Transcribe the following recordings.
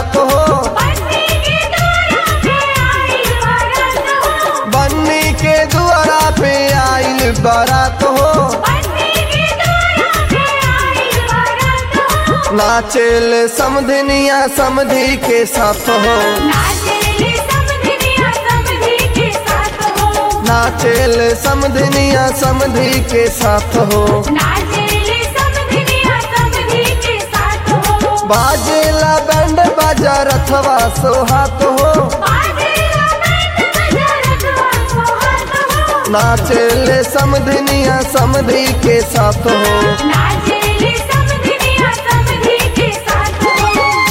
बारात हो बन्नी के द्वारा पे आइल बारात हो बन्नी के दुआरा पे आइल बारात हो बन्नी के द्वारा पे आइल बारात हो नाचेल समधनिया समधी के साथ हो नाचेले समधिनिया समधी के साथ हो नाचेल समधनिया समधी के साथ हो नाचेले समधिनिया समधी के साथ हो बाजेला बैंड बाजा रथवा सोहात हो बाजेला बैंड बजा रथवा सोहात हो नाचेल समधनिया समधी के साथ हो नाचेले समधिनिया समधी के साथ हो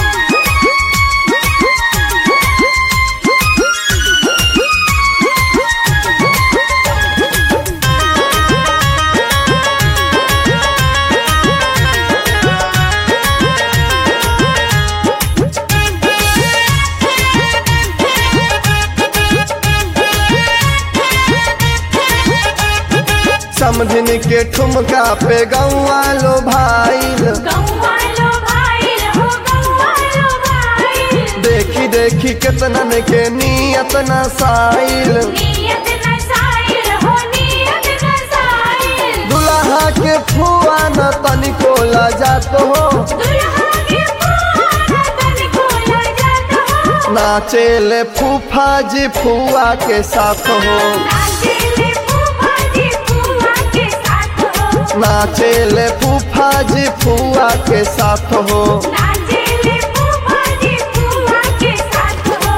समझन के ठुमका पे गौआ लो भाईल गौवालो भाईल हो गौवालो भाईल देखी देखी केतनन के नियत न साइल नियत न साइल हो नियत न साइल दुल्हा के फुआ न तनिको लजात हो दुल्हा के पुआना तन को लजात हो नाचेल फूफा जी फुआ के साथ हो नाचेले फूफा जी फूफा के साथ हो नाचेल फूफा जी फुआ के साथ हो नाचेले फूफा जी फूफा के साथ हो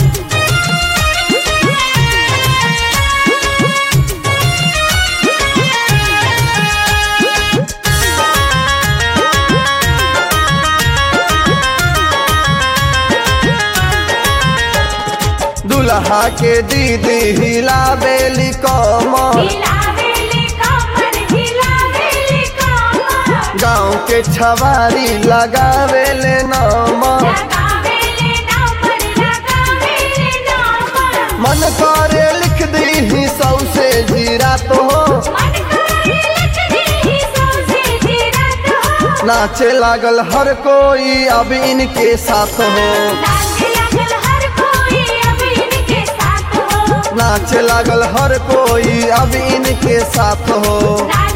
दुल्हा के दीदी हिला बेली कमर हिलावेली कमर हिलावेली कमर गाँव के छवारी लगावेले नमर लगावेले नंबर लगावेले नंबर मन करे लिख दी सौ से जीरा तो हो मन करे लिख दी सौसे जीरत हो नाचे लागल हर कोई अब इनके साथ हो नाचे लगल हर कोई अब इनके साथ हो नाचे लागल हर कोई अब इनके साथ हो नाचे